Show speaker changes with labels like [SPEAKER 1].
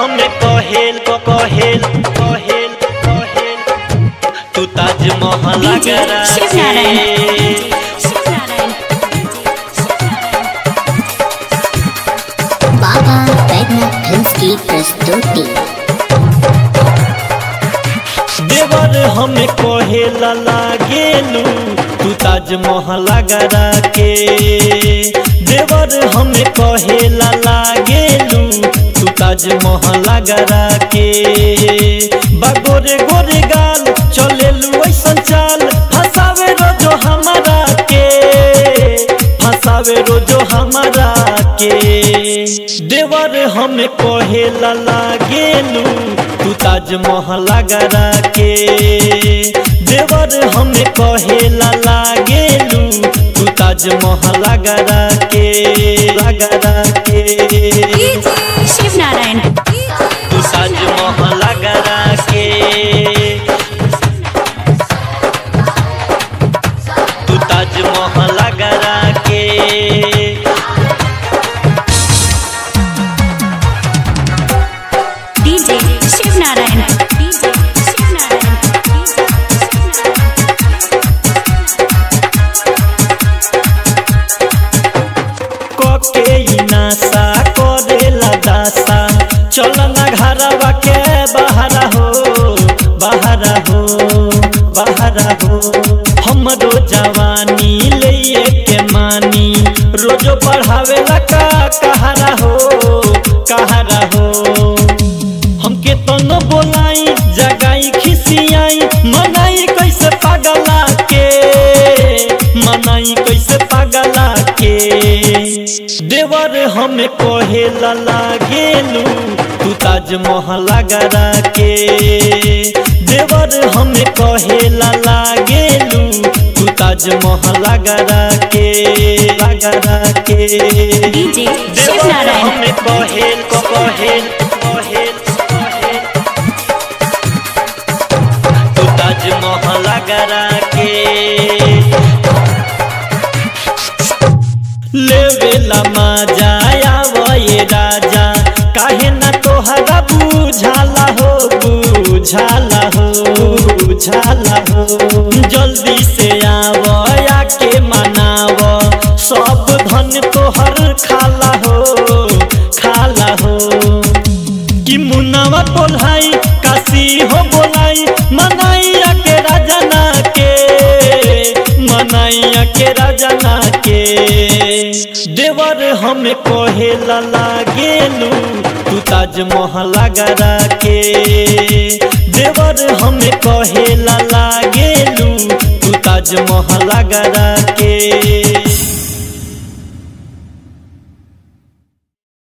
[SPEAKER 1] हमें कहेल क कहेल कहेल कहेल तू ताजमहल
[SPEAKER 2] डीजे
[SPEAKER 1] गरा
[SPEAKER 2] शिव नारायण
[SPEAKER 3] बाबा बैद्यनाथ फिल्म्स की प्रस्तुति
[SPEAKER 1] देवर हमें कहेला लागेलू तू ताजमहल गरा के देवर हमें कहेला लागेलू तू ताजमहल गरा के बागोरे गोरे गाल चलेलू ऐसन चाल फसावे रोजो हमारा के फसावे रोजो हमारा के देवर हमें कहेला लागेलू तू ताजमहल गरा के देवर हमें कहेला लागेलू तू ताजमहल गरा के गरा के
[SPEAKER 2] शिव नारायण
[SPEAKER 1] तू ताजमहल गरा के तू ताजमहल गरा के
[SPEAKER 2] डीजे शिव नारायण डीजे शिव नारायण
[SPEAKER 1] कके ई नासा करेला दासा चल ना घरवा के बहरा हो बहरा हो बहरा हो हमरो जवानी ले के मानी रोजो पढ़ावेला का कहरा हो कहरा हो हमके तो न बोलाई जगाई खिसियाई मनाई कैसे पागला के मनाई कैसे पागला के देवर हमें कहेला लागेलू तू ताजमहल गरा के देवर हमें कहेला लागेलू तू ताजमहल गरा के गरा के
[SPEAKER 2] डीजे शिव
[SPEAKER 1] देवर
[SPEAKER 2] नारायण
[SPEAKER 1] हमें कहेल को कहेल कहेल कहेल तू ताजमहल गरा के लेवेला मजा आवे राजा काहे ना तोहरा बुझाला हो बुझाला हो बुझाला हो जल्दी से आव आके मनाव सब धन तोहर खाला हो खाला हो कि मुन्नावा बोलाई काशी हो बोलाई मनाइया के राजना के मनाइया के राजना के देवर हमें कहेला लागेलू तू ताजमहल गरा के देवर हमें कहेला लागेलू तू ताजमहल गरा के